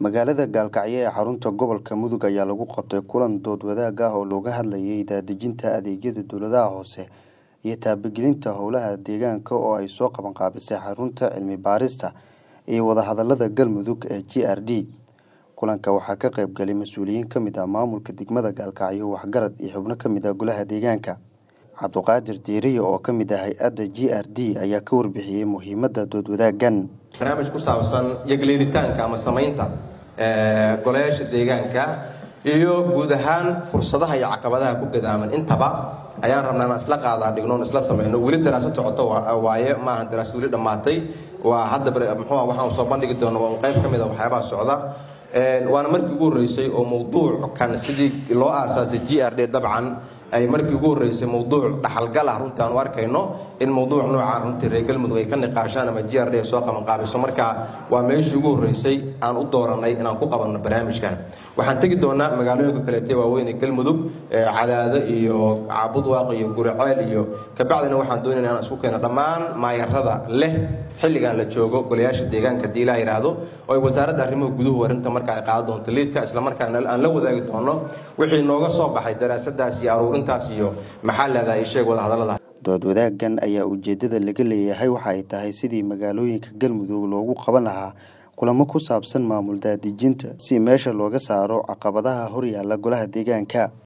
magaalada gaalkacyo ee xarunta gobolka mudug ayaa lagu qabtay kulan dood wadaag ah oo looga hadlayay daadejinta adeegyada dowladaha hoose iyo taabagelinta howlaha deegaanka oo ay soo qabanqaabisay xarunta cilmi baarista iyo wadahadalada galmudug ee g r d kulanka waxaa ka qayb galay mas-uuliyiin ka mid ah maamulka degmada gaalkacyo waxgarad iyo xubno ka mid ah golaha deegaanka cabduqaadir diiriye oo ka mid ah hay-adda g r d ayaa ka warbixiyey muhiimadda dood wadaagan barnaamij ku saabsan yagleelitaanka ama samaynta golayaasha deegaanka iyo guud ahaan fursadaha iyo caqabadaha ku gadaaman intaba ayaan rabnaa inaan isla qaadaa dhignoon isla samayno weli daraasad socoto waaye maaha daraasad weli dhammaatay waa hadda muxuu waxaan soo bandhigi doona waa un qayb ka mid a waxyaabaha socda waana markii ugu horreysay oo mawduuckan sidii loo aasaasay g r d dabcan ay markii ugu horreysay mawduuc dhaxalgal ah runtii aan u arkayno in mawduuc noocaan runtii reer galmudug ay ka niqaashaan ama g r d soo qabanqaabiso marka waa meeshii ugu horreysay aan u dooranay inaan ku qabanno barnaamijkan waxaan tegi doonaa magaalooyinka kaleete waaweyn ee galmudug cadaado iyo caabudwaaq iyo guriceel iyo kabacdina waxaan doonayna inaan isku keeno dhammaan maayarada leh xilligan la joogo golayaasha deegaanka hadii ilaa yidhaahdo oo ay wasaaradda arrimuhu guduhu arrinta marka ay qaadan doonto liidka islamarkaana aan la wadaagi doono wixii nooga soo baxay daraasadaas iyo aruurintaas iyo maxaa leedahay isheeg wadahadallada dood wadaagan ayaa ujeedada laga leeyahay waxa ay tahay sidii magaalooyinka galmudug loogu qaban lahaa kulamo ku saabsan maamul daadejinta si meesha looga saaro caqabadaha horyaalla golaha deegaanka